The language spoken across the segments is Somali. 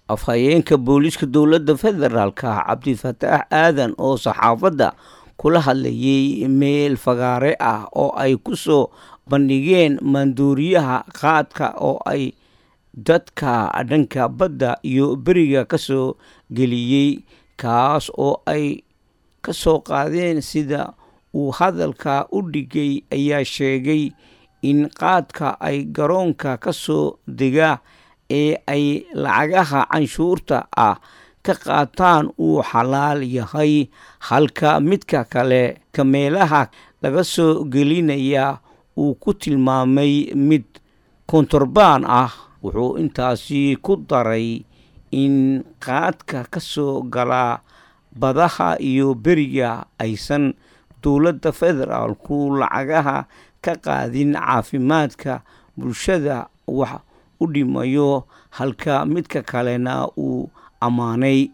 afhayeenka booliiska dowladda federaalka cabdifataax aadan oo saxaafadda kula hadlayay meel fagaare ah oo ay ku soo bandhigeen maanduuriyaha qaadka oo ay dadka dhanka badda iyo beriga ka soo geliyey kaas oo ay ka soo qaadeen sida uu hadalka u dhigay ayaa sheegay in qaadka ay garoonka ka soo dega ee ay lacagaha canshuurta ah ka qaataan uu xalaal yahay halka midka kale kameelaha laga soo gelinaya uu ku tilmaamay mid kontorbaan ah wuxuu intaasi ku daray in qaadka ka soo gala badaha iyo beriga aysan dowladda federaalku lacagaha ka qaadin caafimaadka bulshada wax u dhimayo halka midka kalena uu ammaanay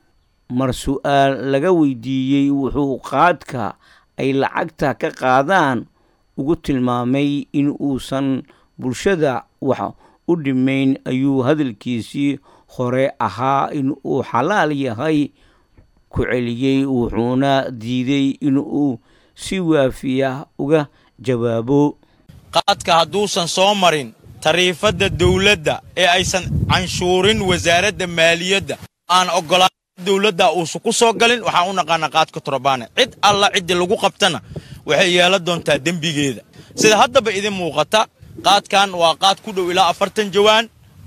mar su-aal laga weydiiyey wuxuu qaadka ay lacagta ka qaadaan ugu tilmaamay in uusan bulshada wax u dhimayn ayuu hadalkiisii hore ahaa in uu xalaal yahay ku celiyey wuxuuna diiday in uu si waafiya uga jawaabo qaadka hadduusan soo marin tariifadda dawladda ee aysan canshuurin wasaaradda maaliyadda aan oggolaan dawladda uusan ku soo galin waxaan u naqaanaa qaadka torobaane cid alla ciddii lagu qabtana waxay yeelan doontaa dembigeeda sida haddaba idin muuqata qaadkan waa qaad ku dhow ilaa afartan jawaan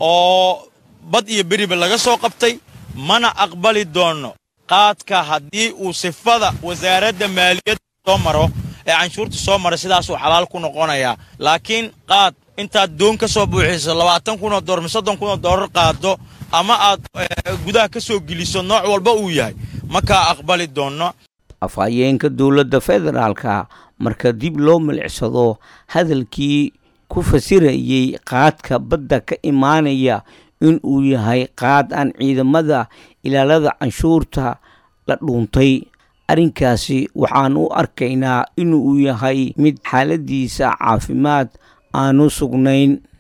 oo bad iyo beriba laga soo qabtay mana aqbali doonno qaadka haddii uu sifada wasaaradda maaliyadda soo maro ee canshuurta soo mara sidaasuu xalaal ku noqonayaa laakiin qaad intaad doon ka soo buuxiso labaatan kunoo door mi soddon kunoo doorar qaado ama aad gudaha ka soo geliso nooc walba uu yahay ma kaa aqbali doonno afhayeenka dowladda federaalka marka dib loo milicsado hadalkii ku fasirayey qaadka badda ka imaanaya in uu yahay qaad aan ciidamada ilaalada canshuurta la dhuuntay arrinkaasi waxaan u arkaynaa inuu yahay mid xaaladiisa caafimaad aanu sugnayn